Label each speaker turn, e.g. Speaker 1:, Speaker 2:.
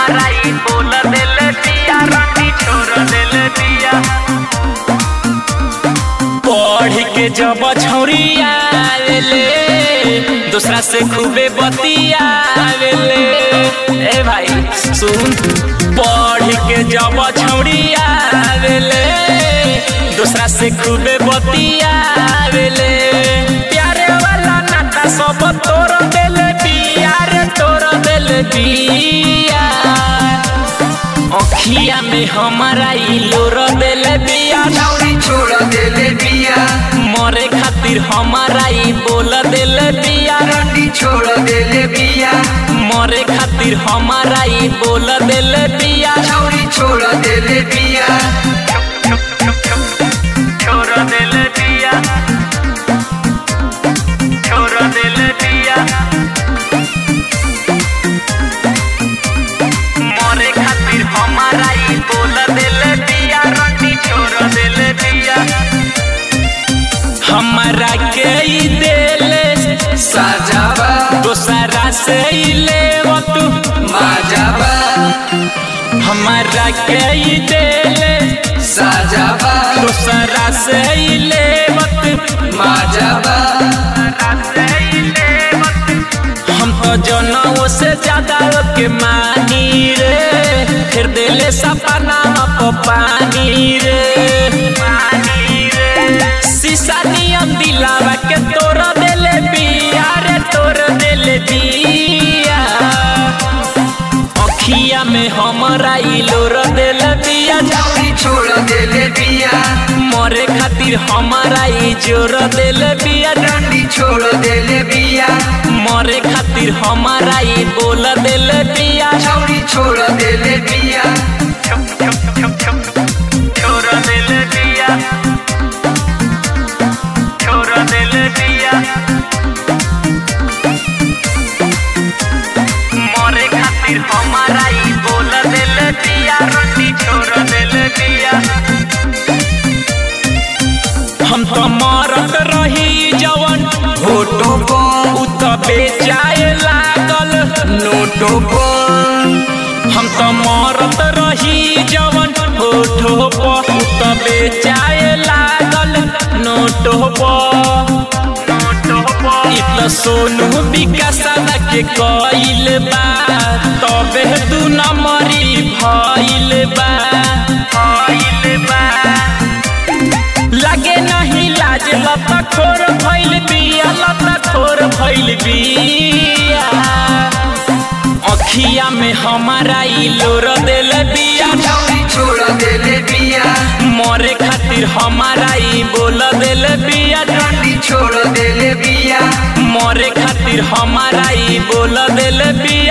Speaker 1: हमारा ई बोल दिल दिया रानी छोड़ दिल दिया पढ़ के जब छौरिया आवेले दूसरा से खूबे बतिया आवेले ए भाई सुन पढ़ के जब छौरिया आवेले दूसरा से खूबे बतिया आवेले प्यारे वाला नाता सब तोड़ दिल बिया रे तोड़ दिल बिया अखिया में हमारा ई लोर दिल बिया
Speaker 2: छौरी छोड़ देले बिया
Speaker 1: मरे खातिर हमारा ई बोल दिल बिया
Speaker 2: रंडी छोड़ देले बिया
Speaker 1: मरे खातिर हमारा ई बोल दिल बिया
Speaker 2: छौरी छोड़ देले बिया
Speaker 1: छोड़ दिल बिया छोड़ दिल बिया मरे खातिर हमारा ई बोल दिल बिया रंडी छोड़ दिल बिया हमारा के ई दिल
Speaker 2: साजाबा
Speaker 1: दोसरा से ई लेव तू
Speaker 2: माजाबा
Speaker 1: हमारा के ई दिल
Speaker 2: साजाबा
Speaker 1: दोसरा से ई लेव तू
Speaker 2: माजाबा
Speaker 1: हम तो जनों से ज्यादा के मानी रे फिर दिले सपना को पानी रे पानी रे शीशा नियम दिलावा के तोड़ देले बिया रे तोड़ देले बिया अखिया में हमारा ई लोर देले बिया
Speaker 2: छौरी छोड़ देले बिया
Speaker 1: मरे खातिर हमारा ई जोर देले बिया
Speaker 2: रंडी छोड़ देले बिया
Speaker 1: मरे खातिर हमारा ई बोल दिल बिया
Speaker 2: छौरी छोड़ देले बिया
Speaker 1: छोड़ दिल बिया छोड़ दिल बिया मरे खातिर हमारा ई बोल दिल बिया रोटी छोड़ दिल बिया हम तो मरत रही जवन
Speaker 2: फोटो पर
Speaker 1: उ तो बेचाए लागल
Speaker 2: नोटो पर
Speaker 1: हम तो मरत रही जवन होठो पर उ तो बेचाए लागल नोटो पर नोटो पर इ तो सोनू विकासवा के कइल बा तबे दू नंबरी भइल बा भइल बा लगे नहीं लाज लता खोर भइल बिया लता खोर भइल बिया अखिया में हमारा ई लोर दिल बिया
Speaker 2: छौरी छोड़ देले बिया
Speaker 1: मरे खातिर हमारा ई बोल दिल बिया
Speaker 2: रंडी छोड़ देले बिया
Speaker 1: मरे खातिर हमारा ई बोल दिल बिया